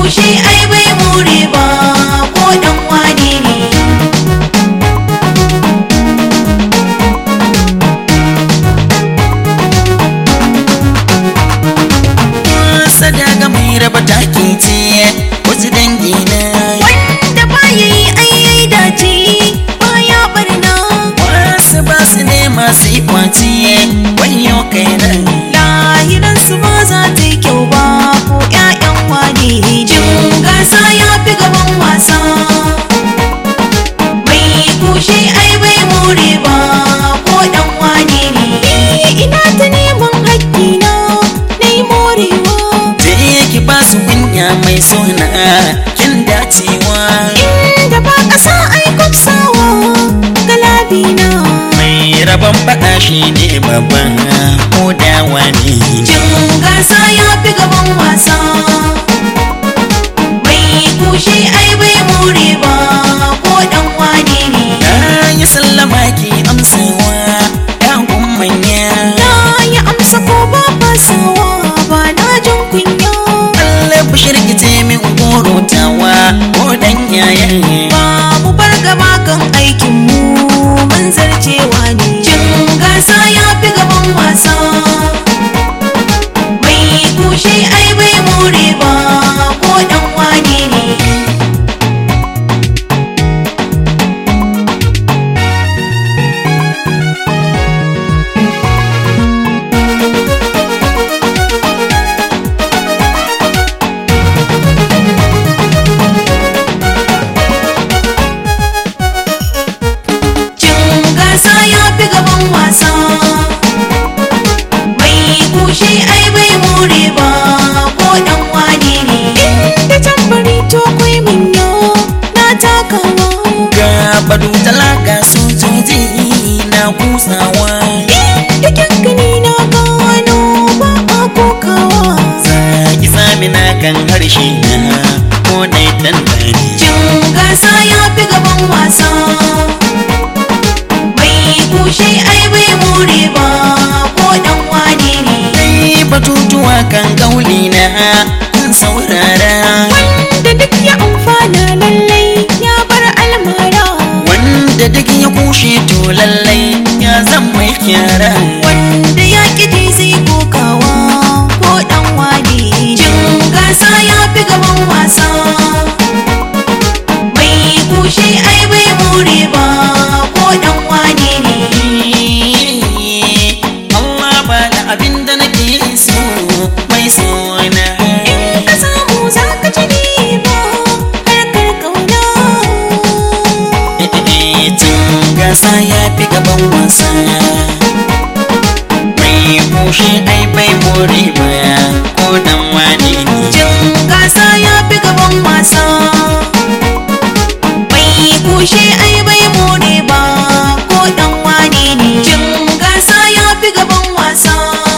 kushe ai bai more ba ko dan wane ne sadaga mai raba taki ce wasu dangi na wanda ba ya yi ayyai dace baya barna wasu ba su ne masu yi kwaci wayo kai nan lahiran su ba za ta yi kyau ba ko ƴaƴan wane jin gasa ya fi gaban wasa mai kushe ai bai more ba ko dan wane ne ina ta neman haƙƙina na yi morewa je ki ba su kunya mai suna kin dacewa inda ba ƙasa ai kwafsawa galabina mai rabon faɗa shi ne babban ko da wani Jin gasa ya fi gaban wasa Mai kushe ai bai more ba ko dan wane ne na yi sallama ki amsawa ya manya Na yi amsa ko ba fasawa ba na jin kunya Allah bishir ki ce min gorotawa ko dan yayan Ba mu bar gaba kan aikin mu mun zarcewa ne Jin gasa ya fi gaban wasa Mai kushe ai bai more ba ko dan wane ne Cin gasa ya fi gaban wasa Mai kushe ai bai more ba ko dan wane ne Inda tambari to kwai minyo na takawa ga badu talaka sojoji na kusawa Inda kyankani na gano ba a kokawa zaki sami na kan harshe na ko dai tantani Cin gasa ya fi gaban wasa Mai kushe ai bai more ba ko dan wane ne Ai batutuwa kan gauli na kun saurara Wanda duk ya amfana lallai ya bar almara wanda duk ya kushe to lallai ya zan mai kyara Wanda ya ƙi zai kokawa ko ɗan wane Jin gasa ya fi gaban wasa Mai kushe ai bai more ba ko ɗan wane ne Allah ba da abin da nake so mai sona In ka samu za ka ci riba harkar kauna Cin gasa ya fi gaban wasa Mai kushe ai bai more ba ko dan wani ne Jin gasa ya fi gaban wasa Mai kushe ai bai more ba ko ɗan wane ne Jin gasa ya fi gaban wasa